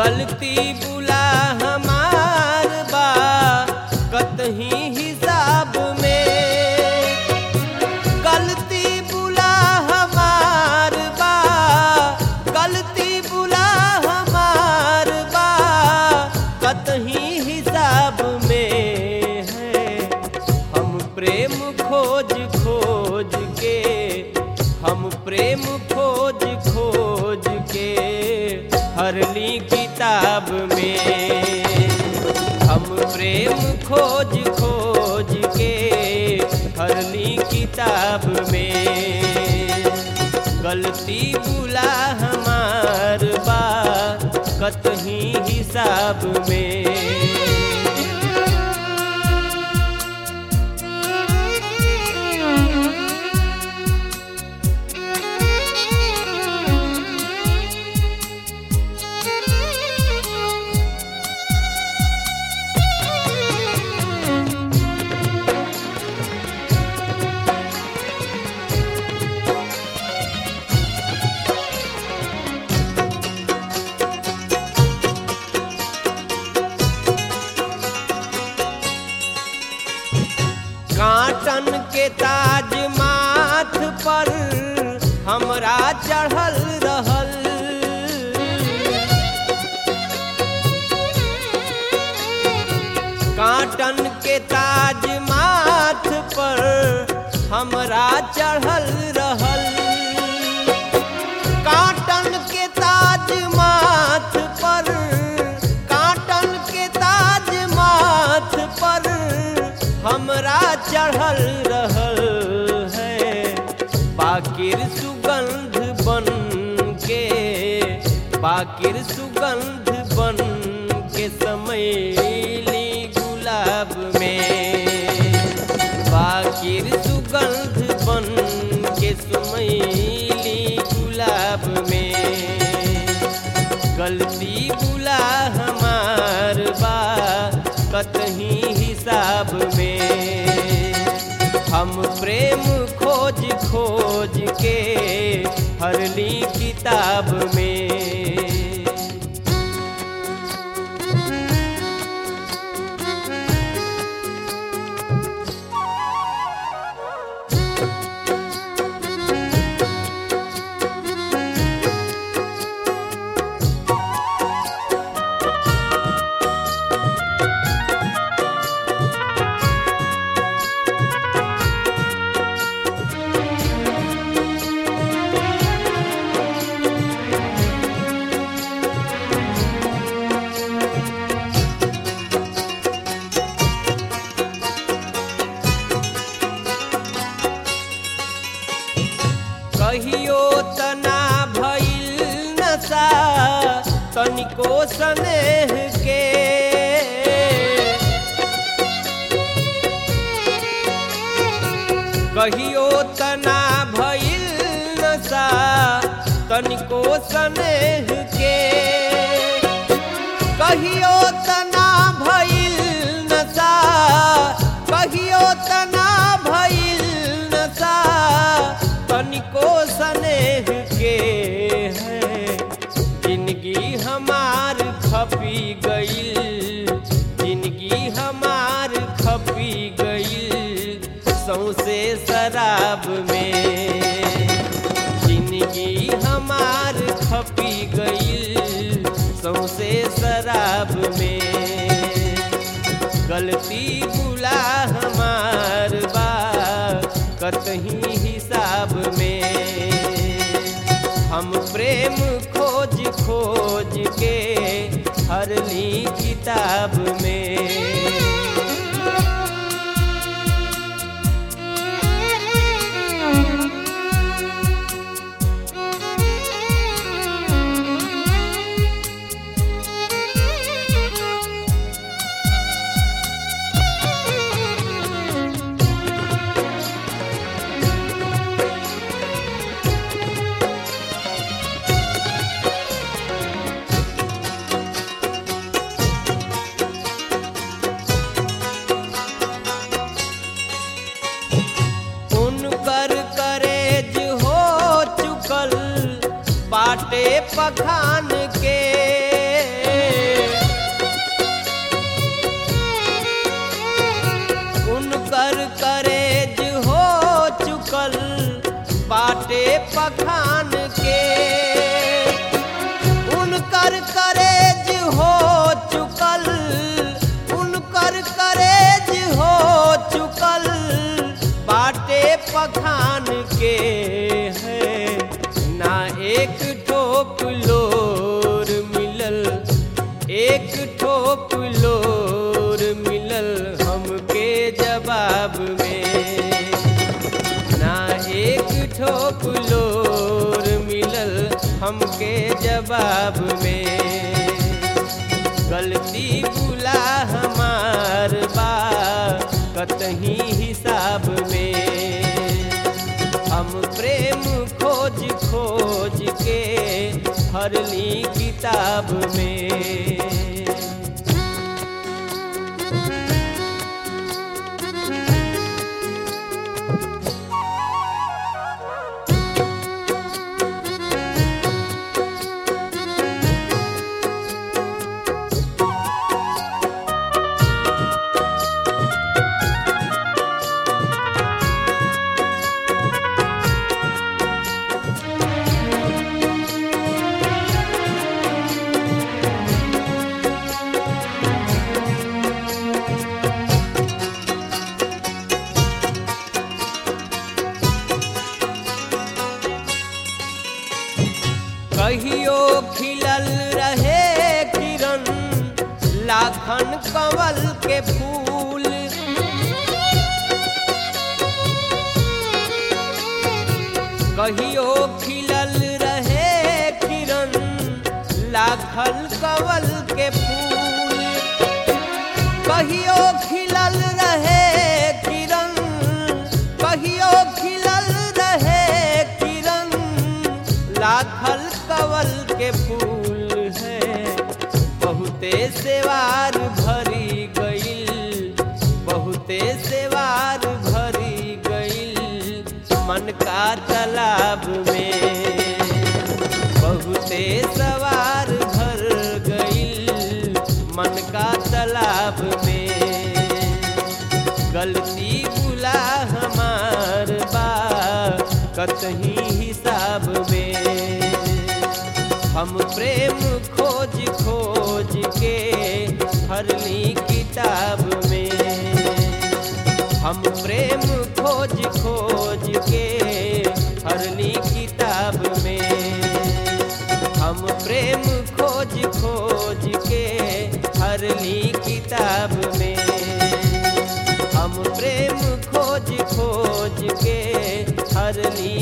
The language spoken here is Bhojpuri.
गलती बुला हमार बा कतही हिसाब में गलती बुला हमार बा गलती बुला हमार बा कतही हिसाब में है हम प्रेम खोज खोज के हम प्रेम खोज खोज के हरली किताब में हम प्रेम खोज खोज के हरली किताब में गलती बुला हमार बा कतही हिसाब में कांटन के ताज माथ पर हमरा चढ़ल रहल कांटन के ताज माथ पर हमरा चढ़ल रहल कांटन के ताज माथ पर कांटन के ताज माथ पर हमरा चढ़ल रहल है बाकिर सुगंध बन के बाकिर सुगंध बन के समैली गुलाब में बाकिर सुगंध बन के समैली गुलाब में गलती बुला हमार बा कतही हिसाब में हम प्रेम खोज खोज के हरली किताब में कहियो तना भइल नशा तनिको स्नेह के कहियो तना भइल नशा तनिको स्नेह के कहियो तना भइल नशा कहियो तना भइल नशा तनिको स्नेह के है जिंदगी हमार खपी गईल जिंदगी हमार खपी गईल सौसे शराब में जिंदगी हमार खपी गईल सौसे शराब में गलती बुला हमार बा कतही हिसाब में हम प्रेम खोज खोज के हरली किताब में उनकर करेज हो चुकल बाटे पखान के ठोप लोर मिलल हमके जवाब में ना एक ठोप लोर मिलल हमके जवाब में गलती बुला हमार बा कतही हिसाब में हम प्रेम खोज खोज के हरली किताब में कहियो खिलल रहे किरण लाखन कंवल के फूल कहियो खिलल रहे किरण लाखन कंवल के फूल कहियो खिलल रहे किरण कहियो खिलल रहे किरण लाखल कवल के फूल है बहुते सेवार भरी गईल बहुते सेवार भरी गईल मन का तालाब में बहुते सवार भर गईल मन का तालाब में गलती बुला हमार बा कतही हिसाब में हम प्रेम खोज खोज के हरली किताब में हम प्रेम खोज खोज के हरली किताब में हम प्रेम खोज खोज के हरली किताब में हम प्रेम खोज खोज के हरली